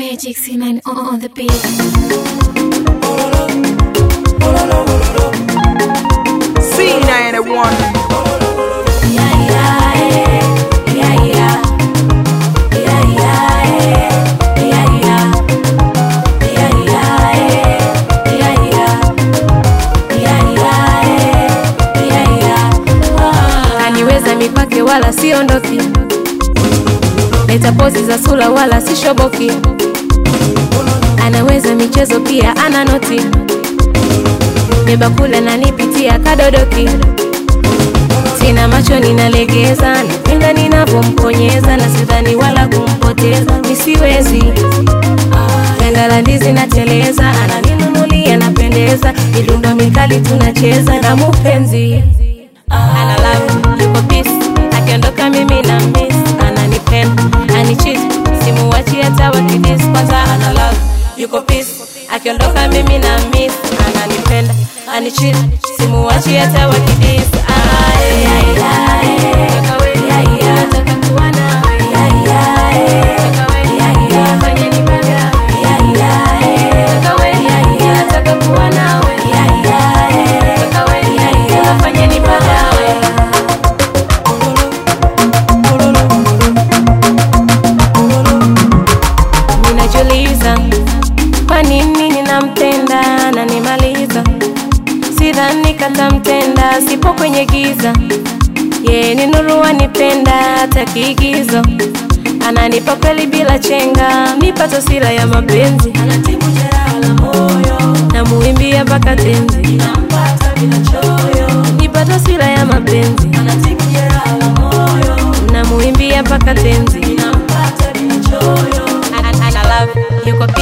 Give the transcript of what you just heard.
Magic C9 on the beat. C91 Kaniweza mikwake wala siondoki, leta pozi za sula wala sishoboki, anaweza michezo pia ana noti, beba kula na nipitia kadodoki, sina macho ninalegeza, napenda ninavyomkonyeza na sidhani wala kumpoteza, nisiwezi Ganda la ndizi nateleza, ananinunulia napendeza, midundo mikali tunacheza na mupenzi ana love yuko peace, akiondoka mimi na miss, ananipenda anichit, simuwachi hata wakidis, kwanza ana love yuko peace, akiondoka mimi na miss, ananipenda anichit, simuwachi hata wakidis. Aye, aye, aye. Kaka we, aye, aye. Nataka kuwa nawe. Aye, aye. Kaka we, aye, aye. Fanya nipagawe. Aye, aye. Kaka we, aye, aye. Nataka kuwa nawe. Aye, aye. Kaka we, aye, aye. Fanya nipagawe. Ninajiuliza kwa nini ninampenda na nimaliza, sidhani katamtenda, sipo kwenye giza. Ye ni nuru anipenda hata kiigizo, ananipa kweli bila chenga, mipato sila ya mapenzi, anatibu jeraha la moyo, namuimbia mpaka tenzi, nampata bila choyo, mipato sila ya mapenzi, anatibu jeraha la moyo, namuimbia mpaka tenzi, nampata bila choyo, ana ana love yuko